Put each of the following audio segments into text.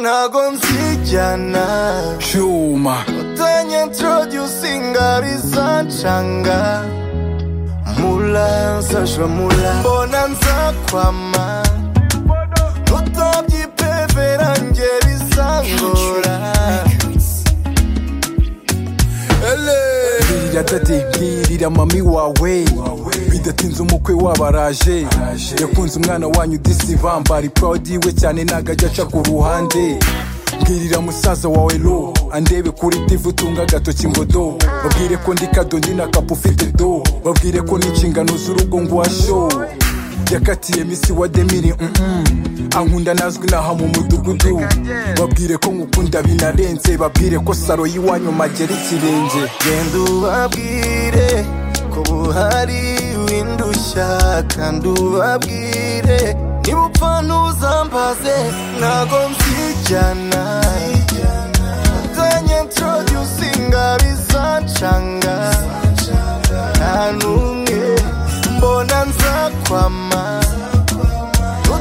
ntago mbyijyana cyuma utanye introducinga rizancanga mula sasha mula mbona nza kwama utabyipevera nge risangora ele bwirira dadi bwirira mami wawe bidatinze umukwe wabaraje yakunze umwana wanyu disivambari purodi we cyane ntago ajya aca ku ruhande bwirira musaza wawe lo andebe kuri divu utunga agatoki ngo do babwire ko ndi kadondi na kapu ufite do babwire ko n'inshingano z'urugo ngwasho yakatiye misi wa demiri mm-mm. ankunda nazwi naha mu mudugudu babwire ko nkukunda binarenze babwire ko saro y'iwanyu magera ikirenge genda ubabwire ko buhari windushya kandi ubabwire niba upfa ntuzambaze ntago mbyijyana utanye introducinga bizancanga nta n'umwe mbona nzakwama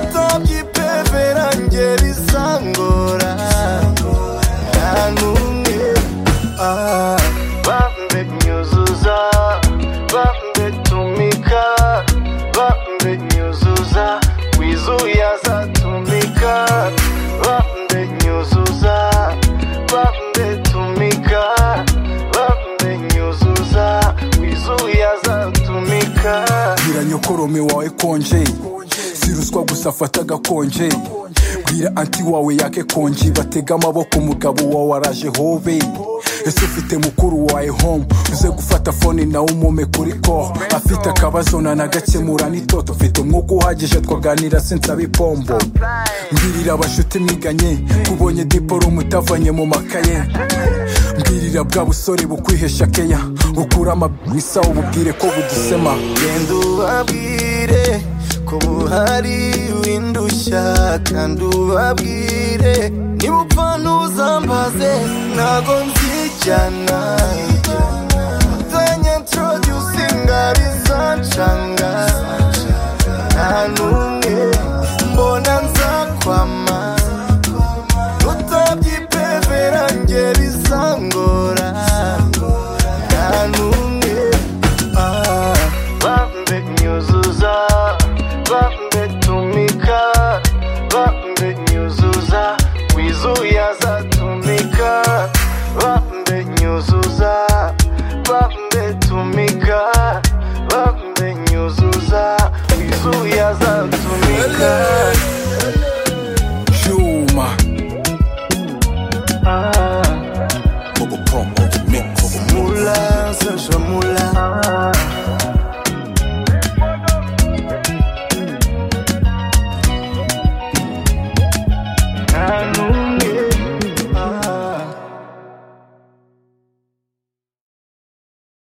utabyipevera nge bizangora nta n'umwe ah. Bambe nyuzuza Bambe tumika Bambe nyuzuza Wizuya zatumika Bambe nyuzuza Bambe tumika Bambe nyuzuza Wizuya zatumika bwira nyokorome wawe konje si ruswa gusa afata agakonje bwira anti wawe yake konji batega amaboko umugabo wawe araje hobe ese ufite mukuru wawe home uze gufata fone nawe umome kuri ko afite akabazo nanagakemura n'itoto mfite umwuka uhagije twaganira sinsaba ipombo mbwirira abashuti mwiganye kubonye diporomu utavanye mu makaye mbwirira bwa busore bukwihesha keya bukura amabwisa ububwire ko budusema Genda ubabwire ko buhari windushya kandi ubabwire niba upfa ntuzambaze ntago mbyijyana utanye introducinga bizancanga nta n'umwe mbona nzakwama utabyipevera nge bizangora nta n'umwe ah. Bambe nyuzuza Bambe tumika Bambe nyuzuza Wizuya zatumika Bambe nyuzuza Bambe tumika Bambe nyuzuza Wizuya zatumika cyuma ah. Bobo Promo Mix Mula, sasha mula